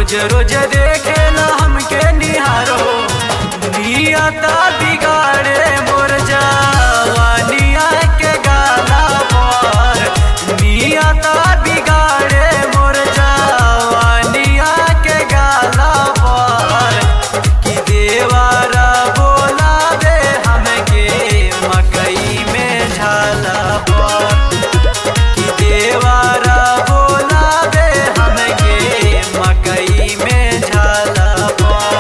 रोज रोज देखेला हमके निहारो नियता बिगाड़े मोर जवानिया के गाला पर नियता बिगाड़े मोर जवानिया के गाला पर कि देवारा बोला दे हमके मकई में झाला पर कि देवारा बोला दे हमके मकई में झाला पर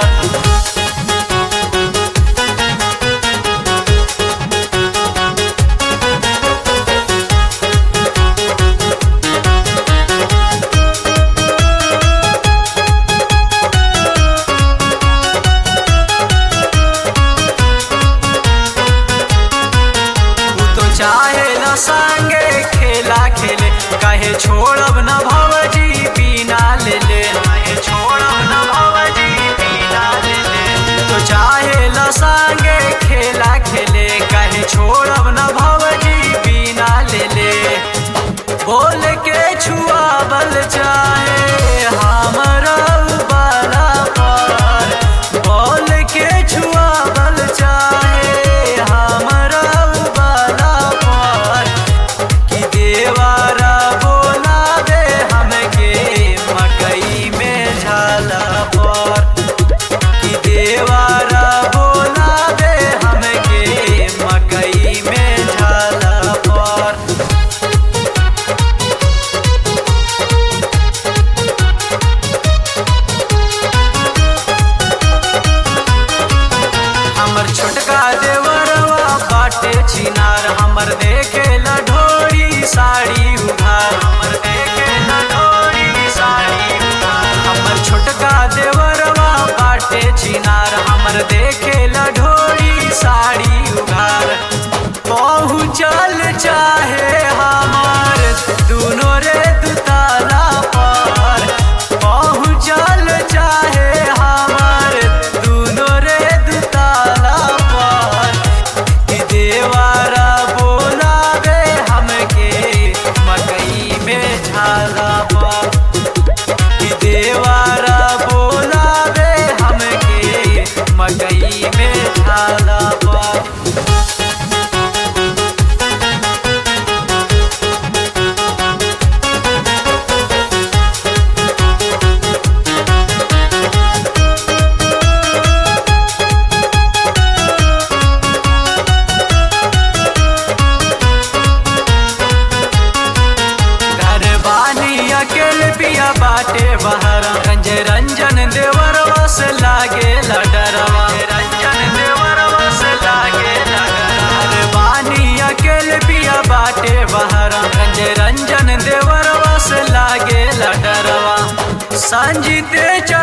तू तो चाहे न संगे खेला खेले कहे छोड़ब न भवजी पीना ले ले कहे छोड़ब न भवजी पीना ले ले तो चाहे न संगे खेला खेले कहे छोड़ब न भवजी पीना ले ले बोल के छुआबल चाहे हमरा बाला पर बोल के छुआबल चाहे हमरा बाला पर कि देवारा बोला दे हमके मकई में झाला पर कि देवारा बोला दे हमके मकई में झाला पर हमर छोटका देवरवा बाटे छिनार हमर देखे लढोरी साड़ी उधार हमर देखे लढोरी साड़ी उधार हमर छोटका देवरवा बाटे छिनार हमर देखे लढोरी साड़ी उधार पहुँचल चाहे हमार दुनो रे दुताला पर पहुँचल चाहे हमार दुनो रे दुताला पर कि देवारा बोला दे हमके मकई में झाला पर कि देवारा बोला दे हमके मकई में झाला पर घर बानी अकेले पिया बाटे बहर रंज रंजन देवर वस लागे लडरवा रंजन देवर वस लागे घर बानी अकेले पिया बाटे बहर रंज रंजन देवर वस लागे लडरवा संजीते च